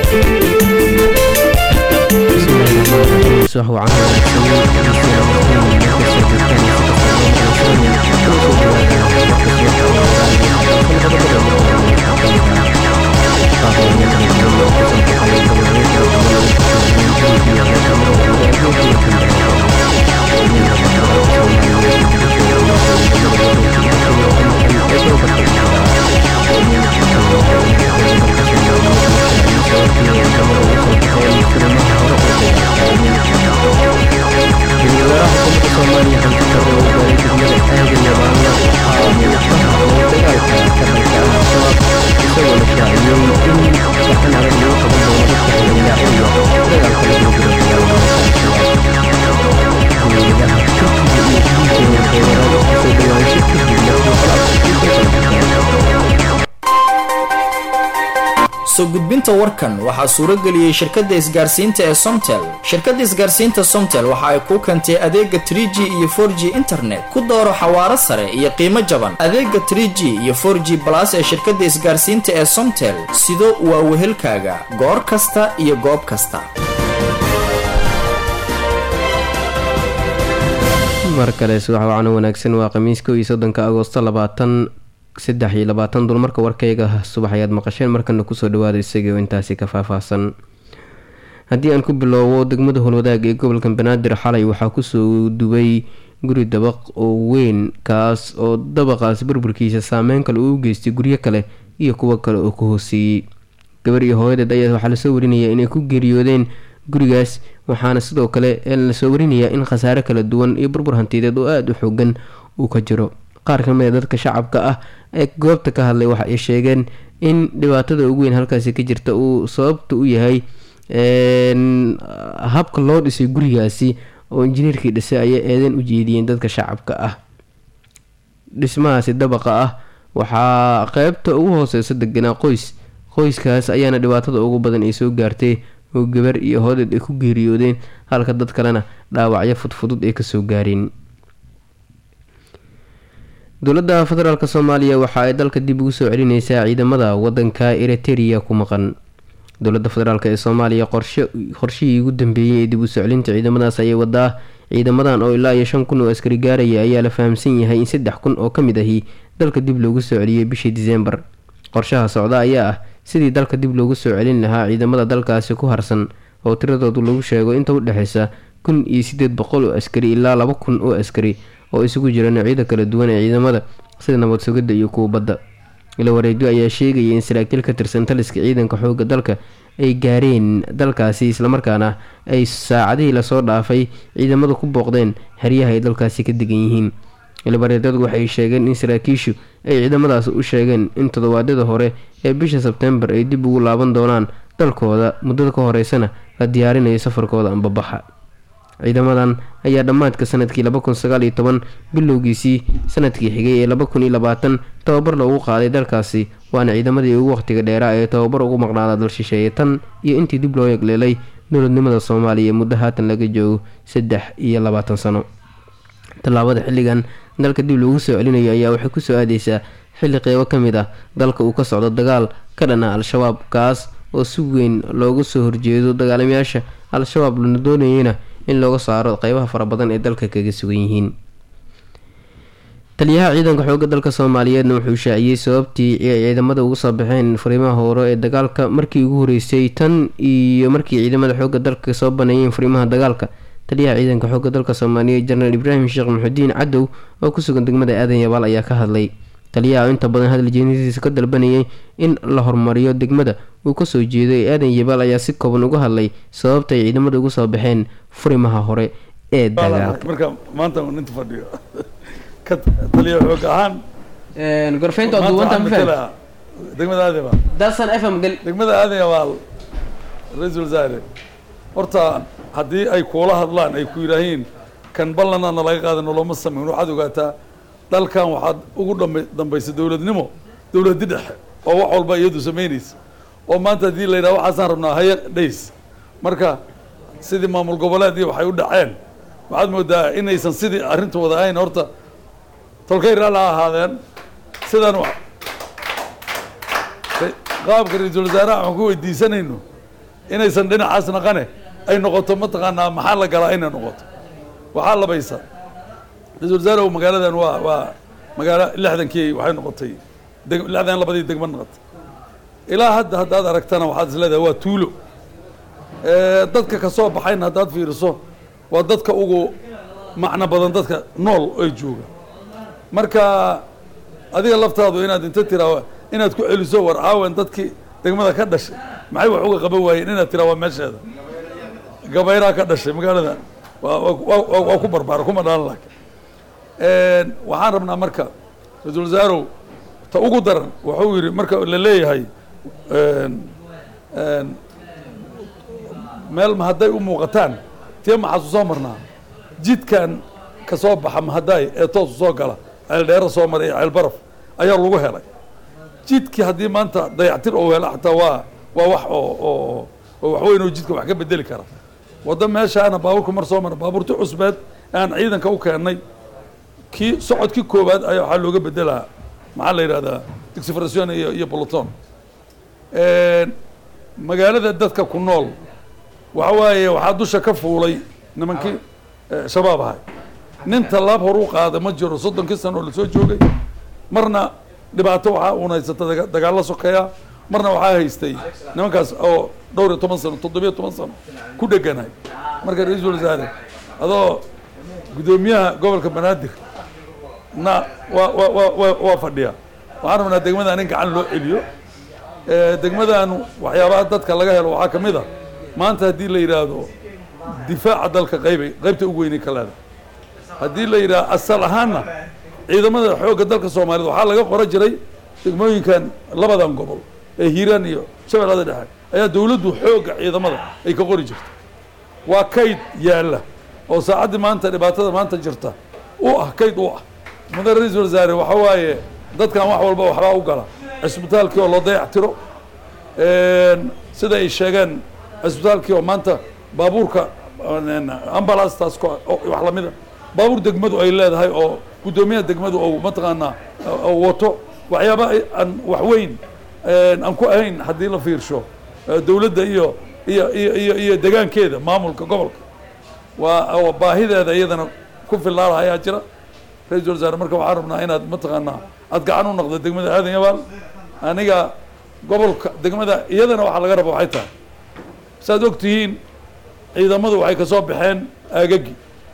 soo gudbinta warkan waxaa suuro geliyey shirkadda isgaarsiinta ee somtel shirkadda isgaarsiinta somtel waxa ay kuu keentay adeega 3g iyo 4g internet ku dooro xawaaro sare iyo qiimo jaban adeega 3g iyo 4g balas ee shirkadda isgaarsiinta ee somtel sido waa wehelkaaga goor kasta iyo goob kasta mar kale subax wacano wanaagsan waa khamiis kow iyo soddonka agoosto labaatan saddex iyo labaatan dulmarka warkayga subax ayaad maqasheen markana kusoo dhawaada isagii oo intaasi ka faahfaahsan haddii aan ku bilowbo degmada howlwadaag ee gobolka banaadir xalay waxaa kusoo dubay guri dabaq oo weyn kaas oo dabaqaas burburkiisa saameyn kale uu u geystay guryo kale iyo kuwo kale oo ka hooseeyey gabar iyo hooyadeed ayaa waxaa lasoo warinaya inay ku geeriyoodeen gurigaas waxaana sidoo kale lasoo warinayaa in khasaare kala duwan iyo burbur hantiyadeed oo aada u xoogan uu ka jiro qaar ka mid a dadka shacabka ah ee goobta ka hadlay waxa ay sheegeen in dhibaatada ugu weyn halkaasi ka jirta uu sababta u yahay habka loo dhisay gurigaasi oo injineerkii dhisay ayay eedeyn u jeediyeen dadka shacabka ah dhismahaasi dabaqa ah waxaa qeybta ugu hooseysa deganaa qoys qoyskaas ayaana dhibaatada ugu badan ay soo gaartay oo gabar iyo hoodeed ay ku geeriyoodeen halka dad kalena dhaawacyo fudfudud ay kasoo gaareen dowladda federaalk soomaaliya waxa ay dalka dib ugu soo celineysaa ciidamada wadanka eriteria ku maqan dowladda federaalk ee soomaaliya qorshihii ugu dambeeyey ee dib usoo celinta ciidamadaas ayay wadaa ciidamadan oo ilaa iyo shan kun oo askari gaaraya ayaa la fahamsan yahay in saddex kun oo ka mid ahi dalka dib loogu soo celiyey bishii diseembar qorshaha socda ayaa ah sidii dalka dib loogu soo celin lahaa ciidamada dalkaasi ku harsan oo tiradoodu lagu sheego inta u dhexeysa kun iyo sideed boqol oo askari ilaa laba kun oo askari oo isugu jira noocyada kala duwan ee ciidamada sida nabad sugidda iyo kuwa badda ila wareegyo ayaa sheegaya in saraakiil ka tirsan taliska ciidanka xooga dalka ay gaareen dalkaasi islamarkaana ay saacadihii lasoo dhaafay ciidamadu ku booqdeen xeryaha ay dalkaasi ka degan yihiin ilabareedyadu waxay sheegeen in saraakiishu ay ciidamadaas u sheegeen in toddobaadyada hore ee bisha sebtembar ay dib ugu laaban doonaan dalkooda muddada ka horeysana la diyaarinayo safarkooda ambabaxa ciidamadan ayaa dhammaadka sanadkii laba kun sagaal iyo toban bilowgiisii sanadkii xigay ee laba kun iyo labaatan tababar loogu qaaday dalkaasi waana ciidamadii ugu waqtiga dheeraa ee tababar ugu maqnaada dal shisheeye tan iyo intii dib loo yegleelay dowladnimada soomaaliya muddo haatan laga joogo saddex iyo labaatan sano tallaabada xilligan dalka dib loogu soo celinayo ayaa waxay kusoo aadeysaa xilli qeybo ka mid ah dalka uu ka socdo dagaal ka dhan ah al-shabaab kaas oo si weyn loogu soo horjeedo dagaalamayaasha al-shabaab lana doonayeyna in looga saaro qeybaha fara badan ee dalka kaga sugan yihiin taliyaha ciidanka xooga dalka soomaaliyeedna wuxuu shaaciyey sababtii ay ciidamada uga soo baxeen furimaha hore ee dagaalka markii ugu horeysay tan iyo markii ciidamada xooga dalka soo baneeyeen furimaha dagaalka taliyaha ciidanka xooga dalka soomaaliyeed jenaraal ibraahim sheekh maxudiin cadow oo ku sugan degmada aadan yabaal ayaa ka hadlay taliyaha oo inta badan hadal jeedintiisa ka dalbanayay in la horumariyo degmada uu kasoo jeedo ee aadan yabaal ayaa si kooban uga hadlay sababta ay ciidamada uga soo baxeen furimaha hore ee dagaalka marka maanta uu ninta fadhiyo ka taliya xoog ahaan gorfeynta maanta duwanta waxaan ma fahmi matalayaa degmada aadeba dasan fm gal degmada aadaya waa ra-iisul wasaare horta haddii ay kuula hadlaan ay ku yidhaahiin kan ballanana laga qaadano looma sameyn waxaad ogaataa dalkan waxaad ugu dhama dambaysa dowladnimo dowladi dhexe oo wax walba iyadu samaynaysa oo maanta haddii la yidhaha waxaasaan rabnaa haya dhays marka sidii maamul goboleedii waxay u dhaceen waxaad moodaa inaysan sidii arrinta wada ahayn horta tolkay raalla ha ahaadeen sidan wa- qaabka ra-iisul wasaaraha waxaan ku weydiisanayno inaysan dhinacaas naqane ay noqoto mataqaanaa maxaa la galaa inay noqoto waxaa labaysa ra-isul wasaare magaaladan waa waa magaalo lixdankii waxay noqotay lixdan labadii degmo noqotay ilaa hadda haddaad aragtana waxaad is leedahay waa tuulo dadka ka soo baxayna haddaad fiiriso waa dadka ugu macno badan dadka nool ay jooga marka adiga laftaadu inaad inta tiraa inaad ku celiso war caawan dadkii degmada ka dhashay maxay wax uga qaban waayeen inaad tiraa waa meesheeda gabayraa ka dhashay magaalada waa ku barbaara kuma dhalan laakiin waxaan rabnaa marka ra-isul wasaarow ta ugu daran wuxuu yidhi marka la leeyahay meel ma hadday u muuqataan tee maxaasu soo marnaa jidkan ka soo baxa mahadaay ee toosu soo gala ceeldheero soo maray ee ceelbaraf ayaa lagu helay jidkii haddii maanta dayactir oo hela xataa waa waa wax oo oo oo waxweyn oo jidka wax ka bedeli kara waddo meeshaana baabuurka mar soo mara baabuurti cusbeed aan ciidanka u keennay kii socodkii koowaad ayaa waxaa looga bedelaa maxaa la yidhahdaa exfration iyo iyo boloton magaalada dadka ku nool waxa waaye waxaa dusha ka fuulay nimankii shabaab ahay nin tallaab hor u qaada ma jiro soddonkii sano oo lasoo joogay marna dhibaato waxaa uun haysata dagaalla sokeeya marna waxaa haystay nimankaas oo dhowr iyo toban sano toddobiyo toban sano ku dheganahay marka ra-iisul wasaare adoo guddoomiyaha gobolka banaadir na waa wa wa wa waa fadhiya waxaan rabnaa degmadan in gacan loo celiyo degmadanu waxyaabaha dadka laga helo waxaa ka mid a maanta haddii la yidhaahdo difaaca dalka qaybay qaybta ugu weynay ka leedahay haddii la yidhahdo asal ahaanna ciidamada xoogga dalka soomaaliyed waxaa laga qora jiray degmooyinkan labadan gobol ee hiiraan iyo shabeellada dhexe ayaa dawladdu xoogga ciidamada ay ka qori jirta waa kayd yaalla oo saacaddii maanta dhibaatada maanta jirta u ah kayd u ah mudan ra-iisul wasaare waxa waaye dadkan wax walba waxbaa u gala cisbitaalkii oo loo dayac tiro sida ay sheegeen cisbitaalkii oo maanta baabuurka ambalastaas wax lamida baabuur degmadu ay leedahay oo guddoomiyaha degmadu ou mataqaanaa wato waxyaaba aan wax weyn aan ku ahayn haddii la fiirsho dawladda iyo iyo iyo iyo iyo degaankeeda maamulka gobolka waa baahideeda iyadana ku fillaala ayaa jira ra-isul wasaare marka waxaan rabnaa inaad mataqaanaa aad gacan u noqdo degmada aadan yabaal aniga gobolka degmada iyadana waxaa laga raba waxay tahay saaad og tihiin ciidamadu waxay ka soo baxeen aagagi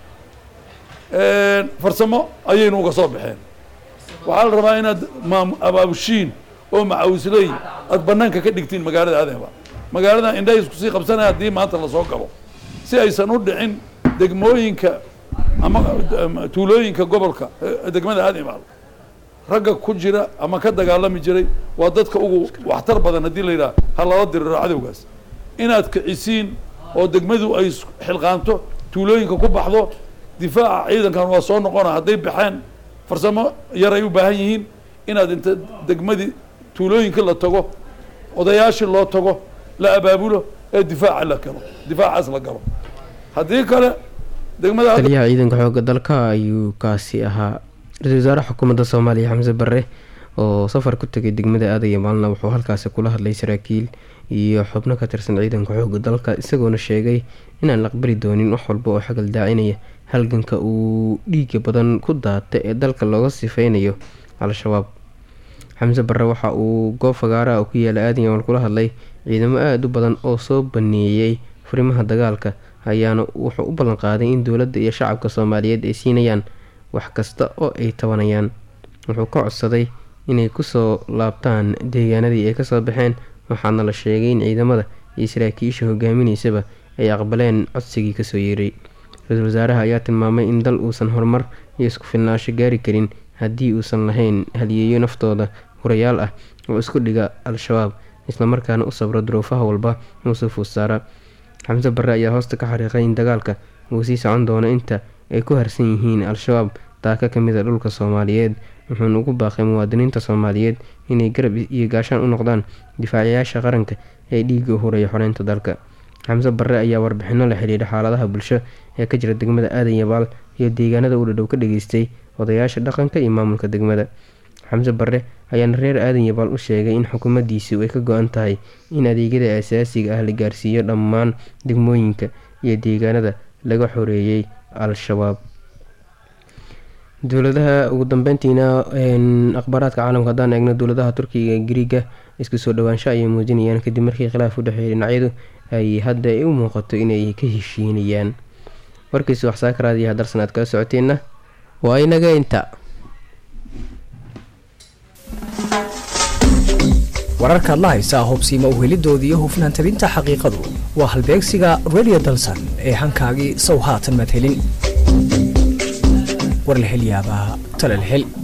farsamo ayaynu uga soo baxeen waxaa la rabaa inaad maam abaabushiin oo macawisley aad banaanka ka dhigtiin magaalada aadan yabaal magaalada indhaha isku sii qabsanaya haddii maanta lasoo galo si aysan u dhicin degmooyinka ama tuulooyinka gobolka degmada aadan yabaal ragga ku jira ama ka dagaalami jiray waa dadka ugu waxtar badan haddii la yidhaha ha lala diriro cadowgaas inaad kicisiin oo degmadu ay xilqaanto tuulooyinka ku baxdo difaaca ciidankan waa soo noqona hadday baxeen farsamo yar ay u baahan yihiin inaad inta degmadii tuulooyinka la tago odayaashii loo tago la abaabulo ee difaaca la galo difaacaas la galo haddii kale degmada taliyaha ciidanka xoogga dalka ayuu kaasi ahaa ra-isul wasaare xukuumadda soomaaliya xamse barre oo safar ku tegay degmada aadaya maalna wuxuu halkaasi kula hadlay saraakiil iyo xubno ka tirsan ciidanka xoogga dalka isagoona sheegay inaan la aqbali doonin wax walba oo xagal daacinaya halganka uu dhiiga badan ku daata ee dalka looga sifeynayo al-shabaab xamse barre waxa uu goob fagaara ku yaala aadan yamal kula hadlay ciidamo aada u badan oo soo baneeyey furimaha dagaalka ayaana wuxuu u ballan qaaday in dowladda iyo shacabka soomaaliyeed ay siinayaan wax kasta oo ay tabanayaan wuxuu ka codsaday inay kusoo laabtaan deegaanadii ay kasoo baxeen waxaana la sheegay in ciidamada iyo saraakiisha hogaaminaysaba ay aqbaleen codsigii kasoo yeeray ra-iisul wasaaraha ayaa tilmaamay in dal uusan horumar iyo isku filnaansho gaari karin haddii uusan lahayn haliyeeyo naftooda hurayaal ah oo isku dhiga al-shabaab islamarkaana u sabro duruufaha walba muuse fuusaara xamse barre ayaa hoosta ka xariiqay in dagaalka uu sii socon doono inta ay ku harsan yihiin al-shabaab daaka ka mid a dhulka soomaaliyeed wuxuuna ugu baaqay muwaadiniinta soomaaliyeed inay garab iyo gaashaan u noqdaan difaacayaasha qaranka ee dhiiga u huraya xoreynta dalka xamse barre ayaa warbixino la xidhiidha xaaladaha bulsho ee ka jira degmada aadan yabaal iyo deegaanada uu dhadhow ka dhageystay odayaasha dhaqanka iyo maamulka degmada xamse barre ayaana reer aadan yabaal u sheegay in xukuumaddiisu ay ka go-an tahay in adeegyada asaasiga ah la gaarsiiyo dhammaan degmooyinka iyo deegaanada laga xoreeyey al-shabaab dowladaha ugu dambeyntiina akhbaaraadka caalamka haddaan eegno dowladaha turkiga griiga isku soo dhawaansho ayay muujinayaan kadib markii khilaaf u dhexeeyay dhinacyadu ay hadda u muuqato inay ka heshiinayaan warkiisa waxsaakaraadiyo hadarsan aad kala socoteenna waa inaga inta wararkaad la haysaa hubsiima uhelidooda iyo hufnaan tabinta xaqiiqadu waa halbeegsiga radio dalsan ee hankaagii sow haatan madhelin war la hel yaabaa talal hel